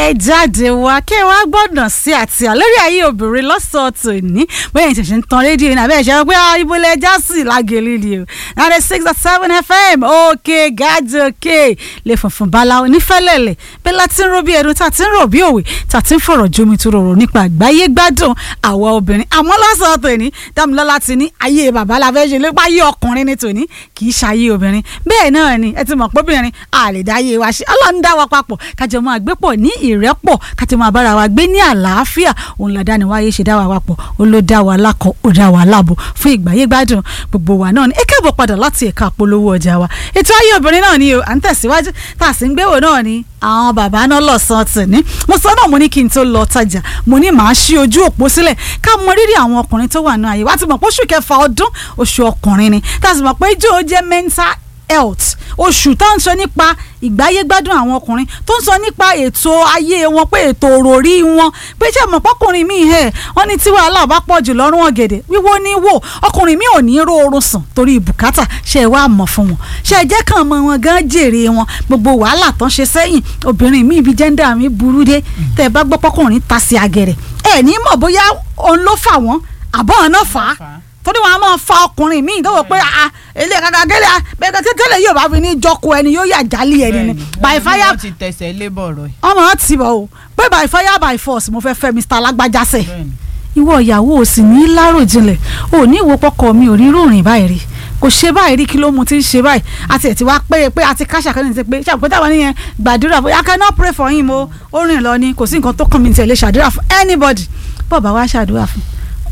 ẹ jáde wá kí ẹ wá gbọ́dọ̀ sí àti àlórí ayé obìnrin lọ́sọ̀ọ́ tòní bóyá ìṣẹ̀ṣẹ̀ ń tan rédíò ní abẹ́ ìṣẹ́ pé ibo lẹ já sí lágẹ̀lẹ́ ni o ninety six dot seven fm òkè gàdí òkè lè funfun bala onífẹ́lẹ́lẹ̀ bẹ́ẹ̀ láti ń ro bí ẹnu tá a ti ń rò bí òwe tá a ti ń fọ̀rọ̀ jomi tó rọrùn nípa àgbáyé gbádùn àwa obìnrin àmọ́ lọ́sọ̀ọ́ tòní dámilọ́lá ti ní ayé bàbá la fẹ́ ṣe lépa ayé ọkùnrin ní tòní kì í ṣayé obìnrin bẹ́ẹ̀ náà ni ẹ ti mọ̀ pé obìnrin a lè dá ayé wa ṣe ọlọ́run dá wa papọ̀ kájọ máa gbé pọ̀ ní ìrẹ́pọ̀ kájọ máa bára wa gbé ní àlàáfíà òun làdá ni wáyé ṣe dá wa papọ̀ ó ló dá wa lákọ̀ ó dá wa láàbò fún ìgbáyé gbádùn gbogbo wa náà ni ẹ káàbọ̀ padà láti ẹ̀ka polówó ọjà wa ètò ayé obìnrin náà ni o à ń tẹ̀síwájú tá a sì ń gbéwò náà ni àwọn bàbá náà lọ́sàn-án tì ní mo sọ náà mo ní kí n tó lọ tajà mo ní màá ṣí ojú òpó sílẹ̀ ká mọ rírì àwọn ọkùnrin tó wà ní àyè wá ti mọ̀ pé oṣù kẹfà ọdún oṣù ọkùnrin ni tá a sì mọ̀ pé ijó jẹ́ mental health oṣù tá ń sọ nípa ìgbáyé gbádùn àwọn ọkùnrin tó ń sọ nípa ètò ayé wọn pé ètò òròrí wọn pé ṣé mọ̀ pọ́kùnrin mi ẹ̀ wọ́n ní tí wàhálà bá pọ̀ jù lọ́rùn ọ̀gẹ̀dẹ̀ wíwó ní wò ọkùnrin mi ò ní róorun sùn torí bùkátà ṣe é wá mọ̀ fún wọn ṣe é jẹ́ kàn mọ́ wọn gan jèrè wọn gbogbo wàhálà tán ṣe sẹ́yìn obìnrin mi ibi jẹ́ńdà mi burú dé tẹ́ ẹ bá gbọ́ pọ́kùnrin ta sí agẹ̀rẹ̀ ẹ̀ ní mọ̀ bóyá òun ló fà wọ́n àbọ̀ ọ̀nà fà á torí wọn a máa fa ọkùnrin míì tó wọ pé a ilé kàkà gẹlẹ bẹ́ẹ̀ tẹtẹlẹ yóò bá fi ní jọkọ ẹni yóò yà jálì ẹni ni by fire wọ́n ti tẹ̀sẹ̀ lébọ̀ rọ̀ ọmọ ti bọ̀ o pé by fire by force mo fẹ́ fẹ́ Mr. alágbájásẹ̀ ìwọ ìyàwó ò sì ní láròjinlẹ̀ ò ní ìwò pọkọ mi ò rí rúurin báyìí rí kò ṣe báyìí rí kí ló mu ti ń ṣe báyìí àti ẹ̀ ti wá pé pé àti káṣà kan ní ti pé ṣàpèpé táwọn nìyẹn gbàdúrà fún I cannot pray for him o ó rìn lọ ni kò sí nǹkan tó kàn mí tẹ̀lé ṣàdúrà fún anybody bọ́ọ̀ bá wá ṣàdúrà fún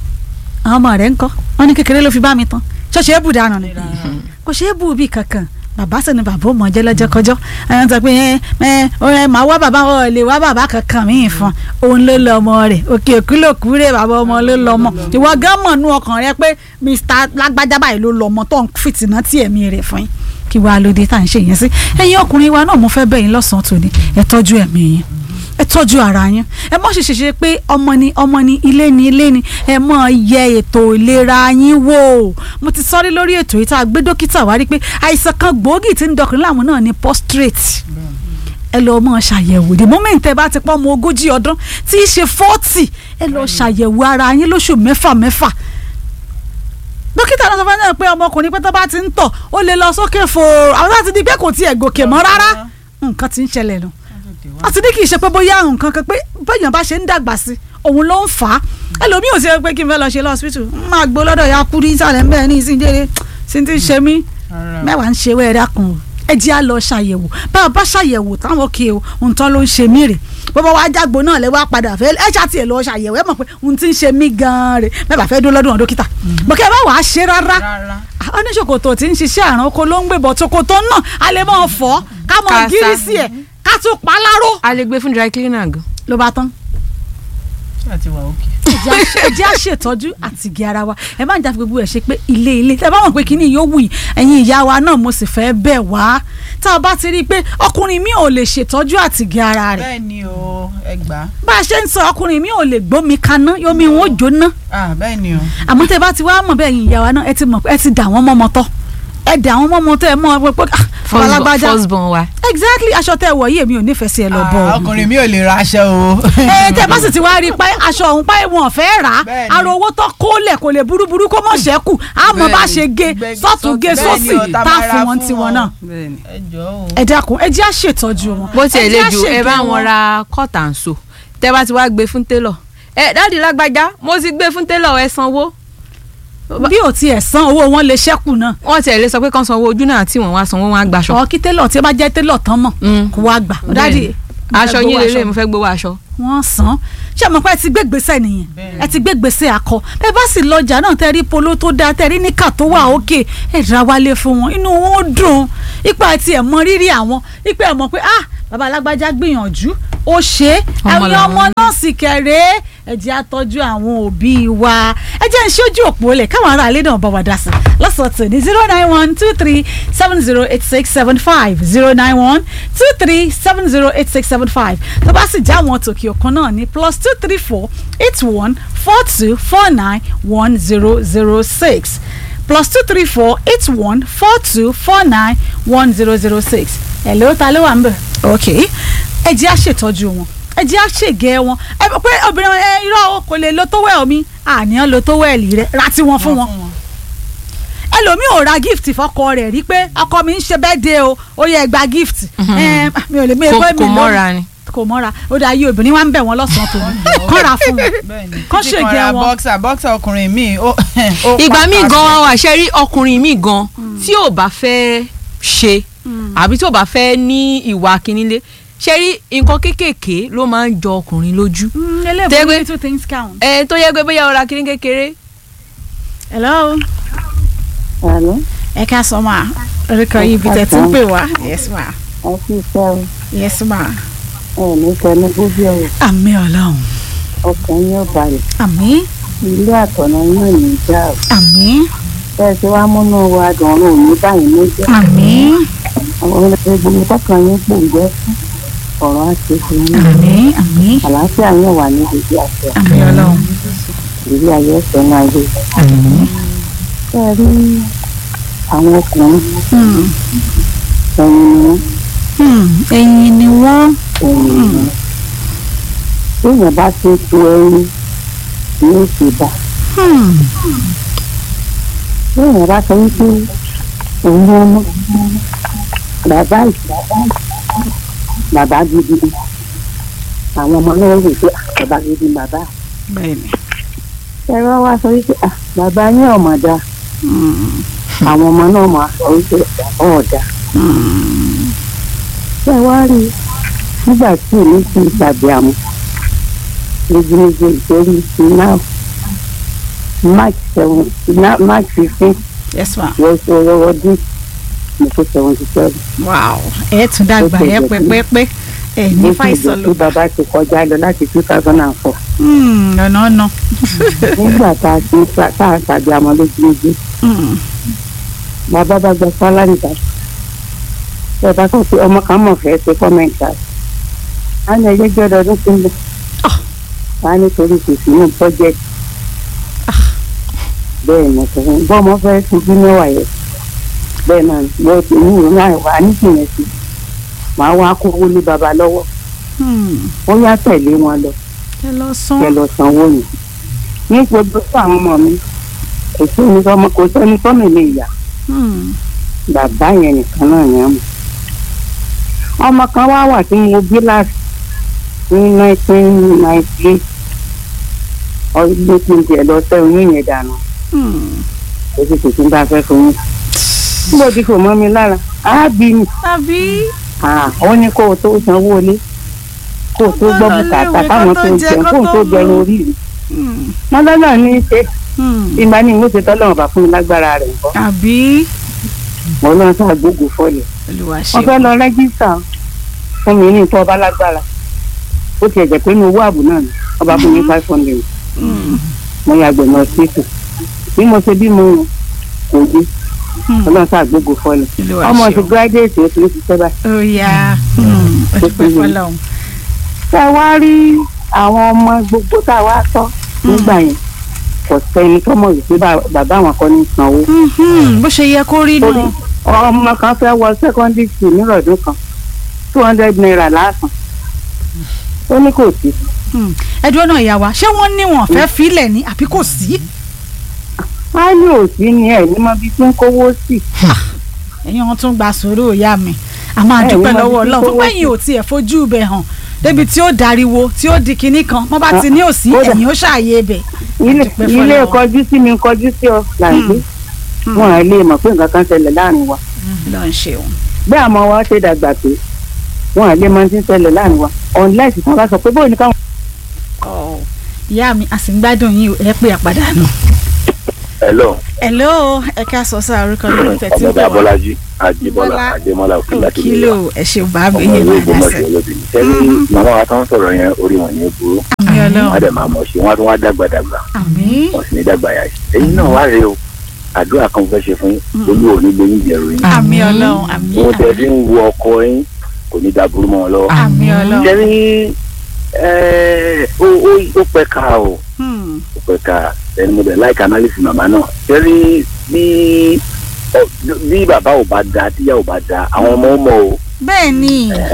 àwọn ọmọ rẹ̀ ń kọ́ wọn ní kékeré ló fi bá mi tán ṣọ́ọ̀ṣì ébù dànù ni kò ṣe é bù bí kankan bàbá sì ni bàbá ò mọ jẹlẹjẹ kọjọ ẹn tó pé ẹ ẹ ẹ máa wá bàbá ọ lè wá bàbá kankan míì fún òun ló lọ ọmọ rẹ̀ òkè òkúlòkú rẹ̀ bàbá ọmọ ló lọ ọmọ ìwọ gán mọ̀ nú ọkàn rẹ pé Mr. lágbájá báyìí ló lọ ọmọ tó ń fìtìná tí ẹ̀mí rẹ̀ fún yín kí wàá lóde tá à ń ṣe yẹn sí ẹ̀yin ọkùnrin wa náà mo fẹ́ bẹ̀ yín lọ́sàn-án tòní ẹ tọ́jú ẹ̀mí yín ẹ tọ́jú ara yín ẹ mọ̀ ṣèṣe ṣe pé ọmọ ni ọmọ ni ilé ni ilé ni ẹ mọ̀ yẹ ètò ìlera yín wò mo ti sọ́rí lórí ètò yìí tá a gbé dókítà wá rí pé àìsàn kan gbòógì tí ń dọkùnrin láàmú náà ni prostrate ẹ lọ mọ ṣàyẹ̀wò the moment ẹ bá ti pọ́ ọmọ ogójì ọdún tí í ṣe forty ẹ lọ ṣàyẹ̀wò ara yín lóṣù mẹ́fà mẹ́fà dókítà náà sọ fún ẹ pé ọmọkùnrin pé tó bá ti ń tọ̀ ó lè lọ sókè fòòrò àwọn láti di pé kò tiẹ̀ gòkè mọ́ rárá nǹkan ti ń ṣẹlẹ̀ nù àti ní kì í ṣe pé bóyá nǹkan kan pé bẹ́ẹ̀yàn bá ṣe ń dàgbà sí òun ló ń fà á ẹlòmíì ò sí pé kí n fẹ́ lọ ṣe lọ́sibítù máa gbó lọ́dọ̀ ya kú ní ìsàlẹ̀ ń bẹ́ẹ̀ ní ìsìndéré sí ti ṣe mí mẹ́wàá ń ṣe wẹ́ẹ́rẹ́ kan o ẹ jẹ́ à lọ ṣàyẹ̀wò bá a bá ṣàyẹ̀wò táwọn òkè o nǹkan ló ń ṣe mí rè bọ́bá wa jágbo náà lẹ́ wá padà fẹ́ ẹ ṣáà tiẹ̀ lọ ṣàyẹ̀wò ẹ mọ̀ pé ohun tí ń ṣe mí gan-an rè mẹ́bàá fẹ́ dó lọ́dún dókítà bọ́kẹ́ bá wàá ṣe rárá oníṣòkòtò tí ń ṣiṣẹ́ àrùn oko ló ń gbébọ̀ ṣòkòtò náà a lè mọ̀ fọ́ ká mọ̀ gírí sí ẹ̀ ká tún pa láró. a lè gbé fún dry cleaner gan. ló bá tán. àti wà òkè. ẹ jẹ́ àṣetọ́jú àtìgé ara wa ẹ má ń jáfe gbogbo ẹ̀ ṣe pé ilé ilé ẹ bá mọ̀ pé kíní yóò wù yín ẹ̀yin ìyá wa náà mo sì fẹ́ bẹ̀ wá tá a bá ti rí i pé ọkùnrin mi ò lè ṣètọ́jú àtìgé ara rẹ̀. bẹ́ẹ̀ ni o ẹ gbà á. bá a ṣe ń sọ ọkùnrin mi ò lè gbómi kaná yomi wọn ò jóná. ah bẹ́ẹ̀ ni o. àmọ́ tẹ bá ti wá mọ̀ bẹ́ẹ̀ yín ìyá wa náà ẹ ti mọ̀ ẹ ti dà wọ́n mọ́mọ́ tọ́ ẹ dà wọ́n mọ́mọ́ tọ́ ẹ mọ́ ọ pé alágbájá first born wa. exactly aṣọ tẹ wọ̀ yìí èmi ò nífẹ̀ẹ́ sí ẹ lọ bọ̀ Ah, ọkùnrin mi ò lè ra aṣọ o. ẹ tẹ bá sì ti wá rí i pé aṣọ ọ̀hún pé wọn ò fẹ́ rà á Bẹ́ẹ̀ni. ara owó tó kólẹ̀ kò lè burúburú kó mọ̀ ṣẹ́kù á mọ̀ bá ṣe gé Bẹ́ẹ̀ni. sọ́tún gé Bẹ́ẹ̀ni sósì o, tá tá a máa fún ra wọn fún tiwọn wọn. náà ẹ jọ o. ẹ dákun ẹ jẹ́ àṣetọ́jú wọn. bó tiẹ̀ ẹ lè jẹ́ ju ẹ àṣègbè bá wọn ra cut and sew tẹ bá ti wá gbé fún télọ̀ ẹ dáàdi lágbájá mo ti gbé fún télọ̀ ẹ sanwó bí ò tiẹ̀ san owó wọn lè ṣẹ́kù náà wọ́n tiẹ̀ lè sọ pé kán sanwó ojú náà tí wọ́n wá sanwó wọn á gbaṣọ. ọ̀ kí télọ̀ tí ó bá jẹ́ télọ̀ tán mọ̀ Mm. kó wá gbà dáàdi aṣọ mo fẹ́ yín gbowó lélẹ̀ mo fẹ́ gbowó aṣọ. wọ́n san ṣé àmọ́ pé ẹ ti gbé gbèsè nìyẹn Bẹ́ẹ̀ni. ẹ ti gbé gbèsè akọ bẹ́ẹ̀ bá sì lọ́jà náà tẹ́ rí polo tó dáa tẹ́ rí níkà tó wà òkè ẹ̀ ra wálé fún wọn inú wọn ó dùn ipa ti ẹ̀ mọ rírì àwọn ipa ẹ̀ mọ̀ pé ah bàbá alágbájá gbìyànjú ó ṣe é Ọmọ ẹ̀yin làwọn ọmọ náà sì kẹ̀rẹ́ ẹ jẹ́ àtọ́jú àwọn òbí wa ẹ jẹ́ ń ṣojú òpó lẹ̀ káwọn ará ilé náà bá wa dá sí lọ́sọ̀tún ní zero nine one two three seven zero eight six seven five zero nine one two three seven zero eight six seven five tó bá sì já àwọn tòkì òkun náà ní plus two three four eight one four two four nine one zero zero six plus two three four eight one four two four nine one zero zero six hello ta ló wà ń bẹ̀ ok ẹ jẹ́ àṣetọ́jú wọn ẹ jẹ́ àṣègẹ́ wọn ẹ pé obìnrin ẹ irọ́ o kò lè lo tówẹ́ẹ̀ mi àníyàn lo tówẹ́ẹ̀lì rẹ ra tí wọ́n fún wọn ẹlòmíì ò ra gift fọkọ rẹ̀ rí pé ọkọ mi ń ṣe birthday o ó yẹ gba gift ẹ mi ò lè mi kò èkó mi kò mọ́ra ni. kò mọ́ra ó dà yí obìnrin wa ń bẹ̀ wọ́n lọ́sàn-án tó kọ́ ra fún wọn bẹ́ẹ̀ni Kọ́ títí ṣègé kan ra wọn. bọ́ksà bọ́ksà ọkùnrin mi ó ó ìgbà míì pàpà gan wà ṣe rí ọkùnrin míì gan tí ò bá fẹ́ ṣe àbí tí ò bá fẹ́ ní ìwà kínnílé ṣe rí nǹkan kéékèèké ló máa ń jọ ọkùnrin lójú eléèbó Tẹ́gbẹ́- little things count. ẹ tó yẹ pé bóyá ọ̀rá kínní kékeré hello Àlọ́ ẹ ká sọ ma orúkọ yìí ibi tẹ̀ tí ń pè wá yes ma ẹ sì fẹ́ o yes ma ẹ ní kẹnu gbójú ọ̀rọ̀ àmì ọlọ́run ọkàn yóò balẹ̀ àmì ilé àtọ̀nà yóò ní já o àmì bẹ́ẹ̀ tí wàá múnú wa dùn ọ̀run òní báyìí méjì àmì àwọn ẹgbẹ́ tọkàn yín pòǹgbẹ́ fún ọ̀rọ̀ àti ìfún yín àmì àmì àlàáfíà yóò wà ní ìdíje àti àmì ọlọ́run ìdílé ayé ẹsẹ̀ náà yé àmì ẹ rí àwọn ọkùnrin Hmm, ẹ̀yìn ni wọ́n hmm, ẹ̀yin ni wọ́n ẹ̀yìn ni wọ́n téèyàn bá ṣe tu ẹyin ní òsì bá Hmm, téèyàn bá sọ wípé òun ló mú bàbá ìgbà bàbá gidi ni. àwọn ọmọ náà rò pé "Ah, bàbá gidi ni bàbá bẹ́ẹ̀ni ẹ̀rọ wa sọ wípé "Ah, bàbá yín ọ̀mọ̀ dá Hmm, àwọn ọmọ náà máa sọ wípé bàbá ọ̀dà hmm, ṣé wá rí i nígbà tí èmi ti tàbí àmọ́ méjìméjì ìtorí ti náà march seven na- march fifteen yes ma wọ́n ṣe ọwọ́ dín mo kó seventy seven. wow ẹ tún dàgbà ẹ pẹpẹpẹ ẹ ní fàìsàn ló tí bàbá ti kọjá lọ láti two thousand and four Hmm, ọ̀nà ọ̀nà nígbà tá a ti tá a tàbí àmọ́ lójúmọ́jú Hmm, bàbá bá gba sálárì dá ẹ bá kàn pé ọmọ kan mọ̀ fẹ́ ṣe kọ́mẹ̀ntì àti á ní ẹgbẹ́ jẹ́ ọdún tó ń bọ̀ Ah. á ní torí kò sí ní bọ́jẹ́tì bẹ́ẹ̀ ni kò fún bọ́ ọmọ fẹ́ fi bí mẹ́wàá yẹ bẹ́ẹ̀ náà mo ti ní ìwé náà wà ní kìnìún sí màá wá kówó ní baba lọ́wọ́ hmm. ó yá tẹ̀lé wọn lọ ẹ lọ kẹ sán lọ sanwó yìí ní gbogbo fún àwọn ọmọ mi kò sí ní sọmọ kò sẹ́ni tọ́mì lè yà Hmm, bàbá yẹn nìkan náà yẹn mọ̀ ọmọ kan wá wà tí mo bí láti ní nineteen ninety eight ọdún tó ti ń tiẹ̀ lọ sẹ́ oyún yẹn dànù hmm. kò sì kò sí bá fẹ́ fún yín níbo tí kò mọ́ mi lára á bí mi tàbí ó ní kó o tó sanwó ilé kó o tó gbọ́ bùkátà káwọn tó jẹun kó o tó jẹun orí mi Hmm, wọn lọ́nà ní í ṣe hmm. ìgbà ní ìwé ṣetán lọ́wọ́ bá fún mi lágbára rẹ̀ nǹkan àbí mo lọ́n sá gbógun fọ́ọ̀lì olùwà wọ́n ṣe fẹ́ lọ rẹ́gísítà fún mi ní ìtọ́ ọba lágbára ó ti ẹ̀jẹ̀ pé inú owó ààbò náà ni ọba fún mi five hundred mo yà gbẹ̀mọ̀ ọ̀sítù bí mo ṣe bí mo rùn kò dé ọlọ́run sá gbógun fọ́ọ̀lì olùwà ọmọ ṣe ti gíráduwétì ó ti ń ṣiṣẹ́ báyìí. ó yá olùpẹ̀ fọlọ́hún ṣé ẹ wá rí àwọn ọmọ gbogbo tá a wá tọ́ nígbà yẹn kò sẹ́ni tó mọ̀ wípé bá- bàbá àwọn kan ní sanwó. bó ṣe yẹ kó rí torí nù. ọmọ kan fẹ́ wọ secondary school nírọ̀dún kan two hundred naira lásán ó ní kò sí ẹjọ́ náà ìyá wa ṣé wọ́n ní wọn fẹ́ filẹ̀ ní àbí kò sí. á ní òsì ni ẹ̀ ní mọ bí tí ń kówó sí ẹ̀yin wọn tún gba sùúrù ìyá mi a máa Ẹ, dúpẹ́ ìwọ́n lọ́wọ́ ti ọlọ́run kówó fún pẹ́yìn ò tiẹ̀ fojú ibẹ̀ hàn débi tí ó dariwo tí ó di kinní kan wọ́n bá ti ní òsì Kódà. ẹ̀yìn ó ṣàyè ibẹ̀. ilé dúpẹ́ ilé fọlọ́run. kọjú sí mi kọjú sí ọ làǹgbé wọn à lè mọ̀ pé nǹkan kan ṣẹlẹ̀ láàrin wa lọ ń ṣeun. bí àmọ́ wa ṣe dàgbà pé wọn à lè mọ̀ tí ń ṣẹlẹ̀ láàrin wa unless tí wọ́n bá sọ pé bóyá ní káwọn. ìyá mi a sì ń gbádùn yín o ẹ pé àpàdánù. hello hello ẹ ká sọ sí àrùkọ lórí tẹ̀tí ọmọdé bọ̀ wá. abọ́lájí àjíbọ́lá Bọ́lá. àjẹmọ́lá òkèlá tó lè kílò ẹ ṣeun bá mi ọmọ yín ìwé bá dá ìgbọmọṣẹ sẹ. olóbìnrin sẹ́ni màmá wa tó ń sọ̀rọ̀ yẹn orí wọn ní burú àmì wọn ọlọ́run dẹ̀ máa mọ̀ ṣe wọn á tún wá dàgbà dàgbà àmì wọn sì ní dàgbà yà sí ẹ̀yin náà wá rèé o àdúrà kan fẹ́ ṣe fún yín olú ò ní gbé yín jẹ̀rù yín àmì ọlọ́run àmì wọn tẹ̀ fi ń wo ọkọ yín kò ní da burú mọ́ ọ lọ́wọ́ àmì ọlọ́run. sẹ́ni ó ó- ó pẹ́ ká o Hmm. ó pẹ́ ká ẹni mo dẹ̀ like analysis màmá náà sẹ́ni bí ọ- bí bàbá ò bá da tíyà ò bá da àwọn ọmọ ó mọ̀ o bẹ́ẹ̀ ni Ẹ̀hẹ̀.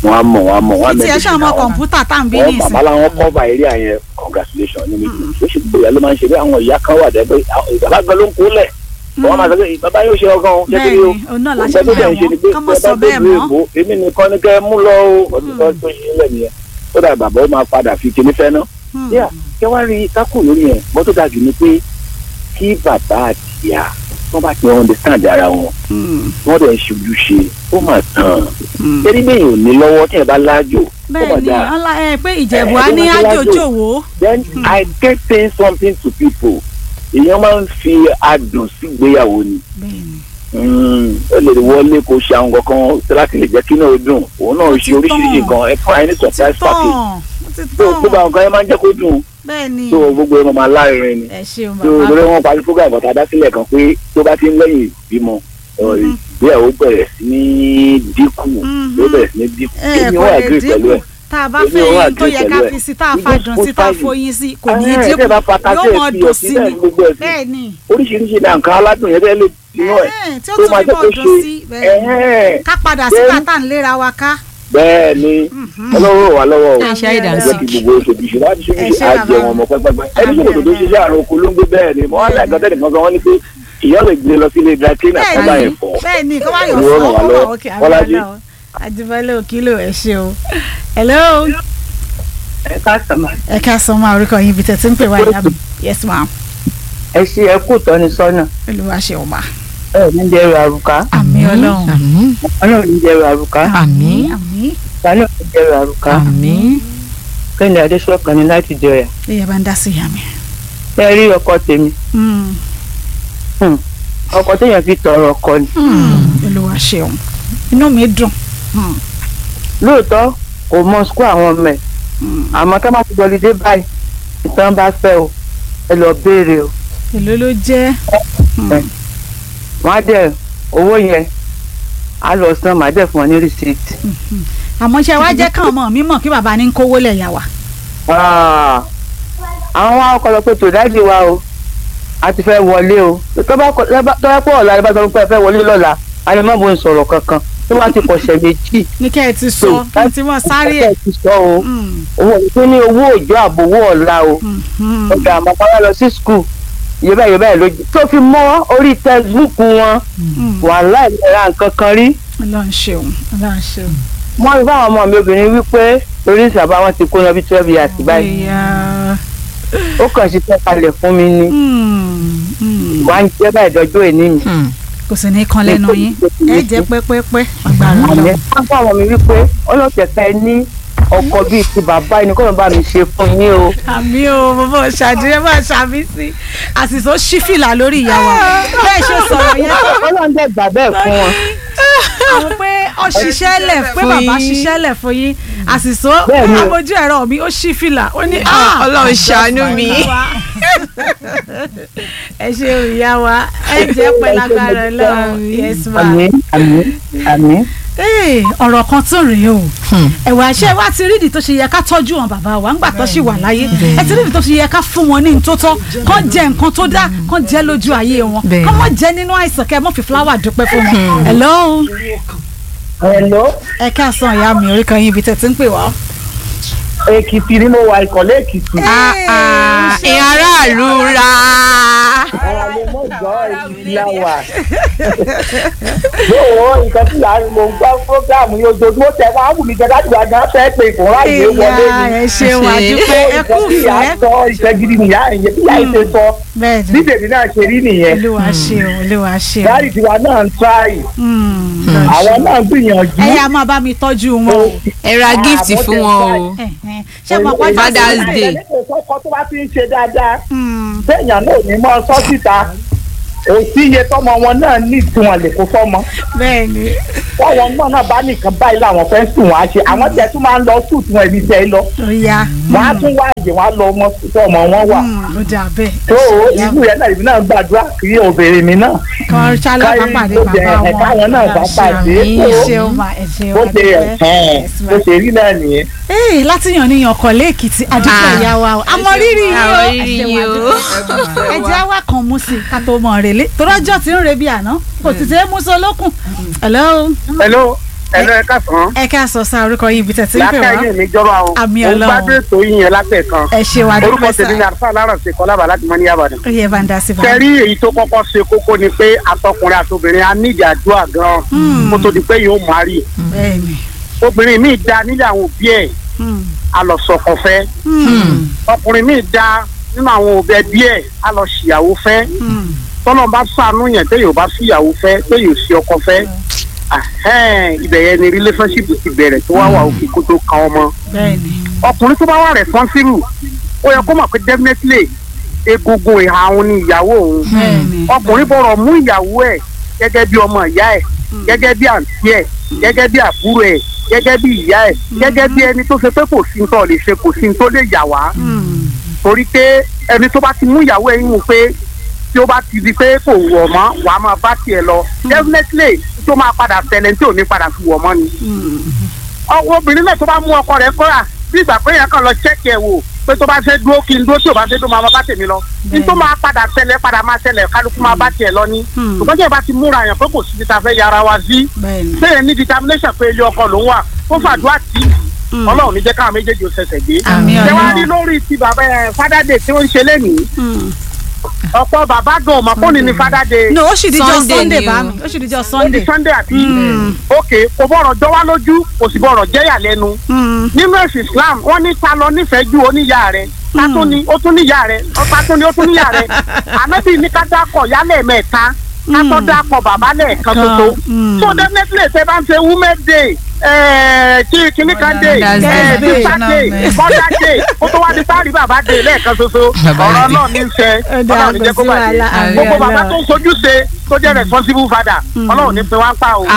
wọ́n á mọ̀ wọ́n á mọ̀ wọ́n á títí ẹ ṣe ọmọ kọ̀ǹpútà tá à ń bí wọ́n ní bàbá ìsìn làwọn cover area yẹn congratulation ní méjì ó ṣe gbogbo ìyá ló máa ń ṣe bí àwọn ìyá kan wà dẹ́ pé àwọn- bàbá gan ló ń kó lẹ̀ wọ́n máa sọ pé bàbá yóò ṣe ọgán o ṣé kí ni o bẹ́ẹ̀ni òun náà láṣẹ Ọgbẹ́ tó máa dẹ̀ ń ṣe ni pé wọ́n kọ́ mọ́ sọ bàbá bẹ́ẹ̀ tó lu mọ́ èbó èmi nìkan ni kẹ́ ẹ mú lọ o ọdún tó tó ṣe lẹ̀ nìyẹn tó dà bàbá ó máa padà fi kinní fẹ́ náà Hmm. yíyà kí wọ́n rí kákù lórí yẹn bọ́ tó dájú ni pé kí bàbá àti ìyá wọ́n bá ti understand ara wọn wọ́n dẹ̀ ń ṣojúṣe ó mà tán torí bẹ́ẹ̀ ò ní lọ́wọ́ tí ẹ bá láàjò ó mà bẹ́ẹ̀ni dáa ọlá ẹ pé ìjẹ̀bù Eh, á ní ẹ tó máa ti àjòjòwò then I get saying something to people èèyàn máa ń fi adùn sígbéyàwó ni bẹ́ẹ̀ni Mm, ó lè wọlé kó ṣe àwọn kankan láti lè jẹ́ kí náà ó dùn òun náà Ó ṣe ti oríṣiríṣi tán. nǹkan ẹ fún àyè ní ó ti surprise tán package ó ti tó gbogbo tán àwọn nǹkan yẹn máa ń jẹ́ kó dùn bẹ́ẹ̀ni tó gbogbo ẹ̀ máa láàrin ni ẹ ṣeun tó bàbá lórí wọn parí fúgà ìbọ̀tà dásílẹ̀ kan pé tó bá ti ń lẹ́yìn ìbímọ Mhm. ìgbéyàwó bẹ̀rẹ̀ sí ní dínkù Mhm. ló bẹ̀rẹ̀ sí ní dínkù ẹ èmi kò ò lè agree pẹ̀lú dínkù ẹ̀ tá a bá Èmi fẹ́ ò yín tó agree yẹ ká pẹ̀lú ẹ̀. fi sí tá a It fa goes dùn both sí tá a sides. foyín sí kò ní í Ah, ẹ dínkù tẹ́ bá fata yóò sí mọ ẹ̀ fi dùn ọtí sí náà ni ní gbogbo ẹ̀ sí bẹ́ẹ̀ni oríṣiríṣi ní nǹkan aládùn yẹn bẹ́ẹ̀ lè tinú ẹ̀ Ẹ̀hẹ́n, tí ó tó tún máa fi jẹ́ mọ̀ kó dùn ṣe sí bẹ́ẹ̀ni ẹ̀hẹ́n. ká padà sí Bẹ́ẹ̀ni. bàtà ń léra wa ká bẹ́ẹ̀ ni ọlọ́run wà lọ́wọ́ o ẹ ṣe àìdá ẹ sí jẹ́ kí gbogbo oṣooṣù láti ṣe Ẹ ṣe ṣé àjẹ bàbá wọn mi. mọ pẹ́pẹ́pẹ́ ẹni tí kò tó ṣiṣẹ́ àrùn oko ló ń gbé bẹ́ẹ̀ ni mo wá láì gbọ́dọ̀ nìkan kan wọ́n ní pé ìyá lè gbé lọ sílé dry cleaner kọ́ bá yẹn fọ́ bẹ́ẹ̀ni kó wá yọ Olúwa fún ràn wá ọ lọ́wọ́. òkè Bọ́lájí. àbúrò àjùbọ́lẹ̀ òkìlò ẹ ṣe o hello ẹ káàsán ma ẹ ká sọ máa orúkọ yín ibi tẹ̀sí ń pè wá ìyá mi yes ma ẹ ṣe ẹ kú tọ́ni sọ́nà olúwa ṣe ọba ẹ ní dẹrù àrùká àmì ọlọ́run àmín ọlọ́run ní dẹrù àrùká àmín àmì sani ò ní dẹrù àrùká àmín kẹ́ni adéṣọ́kan ní láti jọyà ìyá bá ń dá sí ìyá mi. ẹ rí ọkọ tèmi Mm, ọkọ téèyàn fi tọrọ ọkọ ni mm, olúwa ṣeun inú mi dùn Mm, lóòótọ́ kò mọ sukú àwọn ọmọ ẹ̀ mm. àmọ́ ká má ti gbọ́lidé báyìí ìtàn bá fẹ́ o ẹ lọ béèrè o èló ló jẹ́ wọ́n á dẹ̀ owó yẹn á lọ san màá dẹ̀ fún ọ ní rìsíìtì. àmọ́ ṣe wá jẹ́ káwọn ọmọ mi mọ̀ kí bàbá ní kówó lẹ̀ yà wá. Ah, àwọn wa kọ́ lọ pé tòdájì wa o a ti fẹ́ wọlé o tó bá kọ- tó bá tó bá pọ̀ ọ̀la ẹ bá sọ pé ẹ fẹ́ wọlé lọ́la a lè má bo ń sọ̀rọ̀ kankan tó bá ti kọ̀ṣẹ̀ méjì. ní kẹ́ ẹ ti sọ kí n ti mọ̀ sáré ẹ̀. ẹ ti sọ o Mm, owó tó ní owó òjò àbówó ọ̀la o mm, mm. ọ̀gá àmọ́ kọ́ lọ sí skul iye báyìí iye báyìí ló jẹ́ tó fi mọ́ orí textbook wọn Mm. wàhálà ìlera nǹkan kan rí ọlọ́run ṣeun ọlọ́run ṣeun. wọ́n rí fáwọn ọmọ mi obìnrin wípé orí ìsàbá wọn ti kó yan bí twelve years báyìí Ìyá. ó kàn sí fẹ́ kalẹ̀ fún mi ni Mm, mm. wà á ń jẹ́ báyìí dọ́jọ́ èní mi. kò sì ní kan lẹ́nu yín ẹ jẹ́ pẹ́pẹ́pẹ́ agbára àmì ọlọ́run. wọ́n fún àwọn mi wípé ọlọ́tẹ̀ẹ̀ta ní ọkọ bíi ti bàbá ẹni kọ́ ló bá mi ṣe fún yín o. àmì o bàbá ṣàdúrà máa ṣàmì sí àṣìṣe ṣífìlà lórí ìyá wa bẹ́ẹ̀ ṣe sọ̀rọ̀ yẹn ọlọ́run dẹ̀ gbà bẹ́ẹ̀ fún wọn. àwọn pé ó ṣiṣẹ́ lẹ̀ pé Fún bàbá yín. ṣiṣẹ́ lẹ̀ fún yín àṣìṣe Bẹ́ẹ̀ni o. amójú ẹ̀rọ mi ó ṣífìlà ó ní Ah, Ọlọ́run ṣàánú mi. ẹ ṣe ìyá wa ẹ jẹ́ pẹ́ lágbára ọlọ́run yes ma. àmì àmì àmì. Ee, ọ̀rọ̀ kan tún rèé o ẹ̀wà iṣẹ́ wa ti rídìí tó ṣe yẹ ká tọ́jú wọn bàbá wa ńgbà tó ṣì wà láyé ẹ ti rídìí tó ṣe yẹ ká fún wọn ní ntótọ́ kán jẹ nǹkan tó dá kán jẹ lójú ayé wọn Bẹ́ẹ̀. kán má jẹ nínú àìsàn kẹ́ ẹ mọ́ fi fúláwà dúpẹ́ fún wọn. hello hello ẹ káàsán ìyá mi orí kan yín ibi tẹ̀ tí ń pè wá. èkìtì ni mo wà ìkọ̀lé èkìtì. ìyẹn aráàlú ra ara lè mọ̀ gbọ́ èkìtì la wà. yóò nǹkan tí yàrá mo gbọ́ fúrógámù yóò dojú ó tẹ wá wù mí jẹ láti wá gan fẹ́ pé ìfúnra ìwé wọlé ìyá ni. ẹ ṣeun àdúpẹ́ ẹ kú nǹkan tí ìyá fẹ́ sọ ìfẹ́ gidi nìyá ìyẹn tí ìyá yìí ṣe sọ bẹ́ẹ̀ bí ni tèmi náà ṣe rí nìyẹn. olúwa ṣeun olúwa ṣeun. dáàdì tiwa náà ń tíráì Mm, àwọn náà ń gbìyànjú. ẹ yá máa bá mi tọ́jú wọn o. ẹ ra gift fún wọn o Eh, eh. ṣé mo pọ́n Father's Day. ọkọ tó bá ti ń ṣe dáadáa Mm, téèyàn náà ò ní mọ sọ síta òsì iye tọmọ wọn náà ní ìtumọ̀ lè kó fọmọ bẹ́ẹ̀ ni. wọn wọn náà bá nìkan báyìí làwọn fẹ́ sùn wọn á ṣe àwọn tẹ̀ tún máa ń lọ sùn tí wọn ibi tẹ́ lọ ó yá. wọn á tún wá àyè wọn á lọ ọmọ sùn tí ọmọ wọn wà Mm, ó dà bẹ́ẹ̀. tó ìlú yẹn náà ìbí náà gbàdúrà kí obìnrin mi náà kan ṣálá bá pàdé káyọ̀ bàbá wọn. ẹ̀ka wọn náà bá pàdé ẹ tó ṣeun ma ẹ ṣeun bó ṣe adúpẹ́. ẹ̀hẹ́n Yes, ma. bó ṣe rí náà nìyẹn. ee láti yàn ní ọkọ̀ lẹ́ẹ̀kìtì àdúgbò Ah. ìyá wa o àmọ́ rírì yìí o Àmọ́ ẹ rírì ṣeun yìí o. adúpẹ́. ẹ jẹ́ wá kan mú sí i ká tó mọ̀ rèlé torọ́jọ́ ti ń re bí àná kò sì ṣe é mú sí olókùn. hello hello ẹ̀rọ ẹ̀ka sàn. ẹ ká sọ sáà orúkọ yìí ibi tẹ̀sí ń pè lákàyè wá mi jọba o. Àmì mo Ọlọ́run. gbádùn ètò yìí yẹn látẹ̀ kan. ẹ ṣe wà orúkọ dúpẹ́ tèmi ni sá àlùfáà alárànṣe kọlábà láti mọ ní yàbàdàn. ó yẹ bá ń dá sí bá kẹrí èyí tó kọ́kọ́ ṣe kókó ni pé atọkùnrin àtobìnrin á nídìí àdúrà gan-an kó tó di pé yóò máa rí. bẹ́ẹ̀ ni obìnrin míì da nílé àwọn òbí ẹ̀ Hmm. alọ̀sọ̀kọ̀ fẹ́. ọkùnrin míì da nínú àwọn òbí ẹbí ẹ̀ alọ̀ṣìyàwó fẹ́. Hmm. tọ́lọ́ bá sànú yẹn téèyàn bá síyàwó fẹ́ téèyàn sí ọkọ fẹ́. ahẹ́n, ibẹ̀ yẹn ni relationship ti bẹ̀rẹ̀ tó wá wà òkè kó tó kan ọmọ bẹ́ẹ̀ ni ọkùnrin tó bá wà responsible ó yẹ kó mọ̀ pé definitely egungun ìhà òun ni ìyàwó òun bẹ́ẹ̀ ni ọkùnrin bọ̀rọ̀ mú ìyàwó ẹ̀ gẹ́gẹ́ bí ọmọ ìyá ẹ̀ gẹ́gẹ́ bí àǹtí ẹ̀ gẹ́gẹ́ bí àbúrò ẹ̀ gẹ́gẹ́ bí ìyá ẹ̀ gẹ́gẹ́ bí ẹni tó ṣe pé kò sí tó lè ṣe kò sí tó lè yà wá Hmm. torí pé ẹni tó bá ti mú ìyàwó ẹ̀ yín pé tí ó bá ti di pé kò wọ̀ mọ́ wàá máa bá tiẹ̀ lọ definitely tó máa padà ṣẹlẹ̀ tí ò ní padà fi wọ̀ mọ́ ni ọwọ́ obìnrin náà tó bá mú ọkọ rẹ̀ kọ́ra bí ìgbà pé yẹn kàn lọ ṣẹ́ẹ̀kì ẹ̀ wò pé tó bá ṣe dúró kí n dúró tí ò bá ṣe dúró máa bá tèmi lọ ní tó máa padà ṣẹlẹ̀ padà máa ṣẹlẹ̀ kálukú máa bá tiẹ̀ lọ ní. Hmm. ṣùgbọ́n tí ẹ bá ti múra yẹn pé kò sí ti ta fẹ́ yára wa sí bẹ́ẹ̀ ni bẹ́ẹ̀ ní determination pé ilé ọkọ ló ń wà kó fàdúrà tí ọlọ́run ní jẹ́ káwọn méjèèjì ó ṣẹ̀ṣẹ̀ gbé. Àmín ṣé wàá Ọlọ́run. rí lórí ti bàbá ẹ fádádé tí ó ń ṣe lénìí Hmm. ọ̀pọ̀ bàbá gan ọmọ kọ́ni ní fádádé no ó sì dijọ́ Sunday sunday ni bá o. mi ó sì dijọ́ ó di sunday sunday àti Hmm. ok kò bọ̀rọ̀ jọ wá lójú kò sì bọ̀rọ̀ jẹ́yà lẹ́nu Hmm. nínú ẹ̀sìn islam wọ́n ní ta lọ nífẹ̀ẹ́ ju oníyà rẹ̀ ta tún ni ó tún níyà rẹ̀ ọ̀pá tún ni ó tún níyà rẹ̀ ànábì ní ká dákọ̀ yálẹ̀ mẹ́ta ká tó dákọ̀ bàbá lẹ́ẹ̀kan tuntun Mm. so definitely ṣe bá ń ṣe women day ẹ̀ẹ́ kí kíní kan day Mother's ẹ̀ẹ́ Day. sister day mother day kó tó wá di sáàrí bàbá day lẹ́ẹ̀kan ṣoṣo Bàbá ọ̀rọ̀ Day. náà ní í ṣe Ọ̀dà ọlọ́run ní jẹ́ kó kò sí bàjẹ́ wàhálà, àmín gbogbo bàbá Ọlọ́run. tó ń sojú ṣe tó jẹ́ responsible father ọlọ́run ní pin wá ń pa o.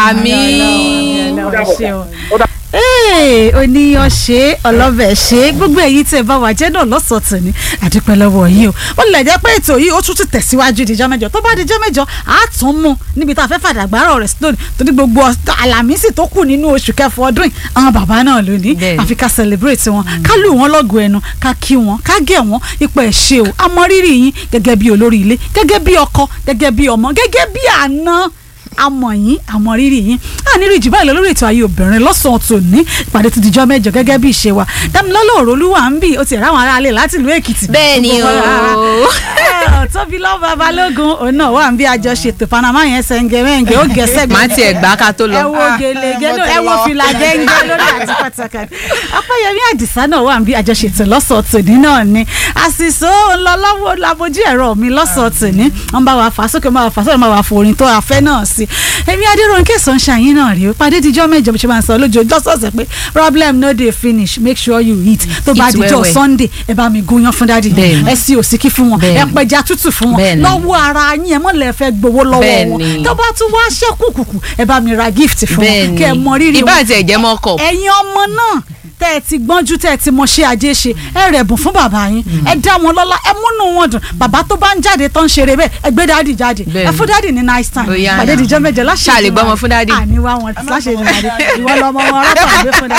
àmín. Ọlọ́run ṣe o. Ó dà- Ee, oníyan ṣe ọlọ́bẹ̀ ṣe gbogbo èyí tẹ̀ bá wà jẹ́ náà lọ́sọ̀ọ́ tòní àdúpẹ́ lọ́wọ́ yìí o ó lè jẹ́ pé ètò yìí ó tún ti tẹ̀síwájú ìdíjọ́ mẹ́jọ tó bá dijọ́ mẹ́jọ á tún mú níbi tá a fẹ́ fàdàgbárọ̀ rẹ̀ sí lónìí torí gbogbo ọ̀sán- àlàmísì tó kù nínú oṣù kẹfọ ọdún yìí àwọn bàbá náà lónìí Bẹ́ẹ̀ni. àfi ká celebrate wọn ká lù wọn lọ́gọ̀ ẹnu ká kí wọn ká gẹ̀ wọn ipò ẹ̀ ṣe o a mọ rírì yín gẹ́gẹ́ bí olórí ilé gẹ́gẹ́ bí ọkọ gẹ́gẹ́ bí ọmọ gẹ́gẹ́ bí àna àmọ̀ yín àmọ̀ rírì yín àníri jù báyìí lọ lórí ètò ayé obìnrin lọ́sàn-án tòní ìpàdé tó dijọ́ mẹ́jọ gẹ́gẹ́ bí ìṣe wa dámilọ́lọ́ òrólúwà ń bì ó ti ráwọn aráalé láti ìlú èkìtì. bẹ́ẹ̀ ni Gbogbo wa- o. Ẹ, tóbi lọ́ba balógun òun náà wà ń bí àjọṣetò panama yẹn sẹ́ńgẹ̀rẹ́ǹgẹ̀ ó gẹ̀ẹ́sẹ̀ má tiẹ̀ gbá ká tó lọ. ẹ wo gèlègé náà ẹ wo fìlà gẹ́ngẹ́ lórí àti pàtàkì ọpẹ́yẹmí àdìsá náà wà ń bí àjọṣetò lọ́sọ̀ọ́ tòní náà ni àṣìṣó ńlọ lọ́wọ́ labojú ẹ̀rọ mi lọ́sọ̀ọ́ tòní wọ́n bá wa fà á sókè máa wà fà á sókè máa wà forin tó afẹ́ náà sí èmi adéròǹkè sunshine náà rèé pàdé díjọ́ mẹ́jọ bí ṣe máa ń sọ lójoojúmọ́ lọ́sọ̀ọ̀sẹ̀ pé problem no dey finish make sure you eat tó bá Eat díjọ́ well, well. sunday ẹ bá mi gúnyán fún dáàdì Bẹ́ẹ̀ni. ẹ sí òsíkí fún wọn ẹ Bẹ́ẹ̀ni. pẹja tútù fún wọn Bẹ́ẹ̀ni. lọ́wọ́ ara yín ẹ mọ̀ lẹ́ fẹ́ gbowó lọ́wọ́ wọn Bẹ́ẹ̀ni. tó bá tún wá ṣẹ́kù kùkù ẹ bá mi ra gift fún wọn bẹ́ẹ̀ni kẹ́ ẹ mọ rírì ìbá wọn àti ẹ̀jẹ̀ mọ́ kọ̀. ẹ̀yin ọmọ náà tẹ́ ẹ ti gbọ́njú tẹ́ ẹ ti mọṣẹ́ ajé ṣe ẹ rẹ̀bùn fún bàbá yín ẹ dá wọn lọ́lá ẹ múnú wọn dùn bàbá tó bá ń jáde tó ń ṣeré bẹ́ẹ̀ ẹ gbé dáàdì jáde ẹ Bẹ́ẹ̀ni. fún dáàdì ní nice time Ó yá. pàdé ìdíjọ́ mẹ́jọ láṣẹ Ṣáà lè gbọ́mọ fún dáàdì? àníwá wọn láṣẹ ìdíjọ́ ìwọ lọmọ wọn rọ́pò àgbẹ̀ fún dáàdì.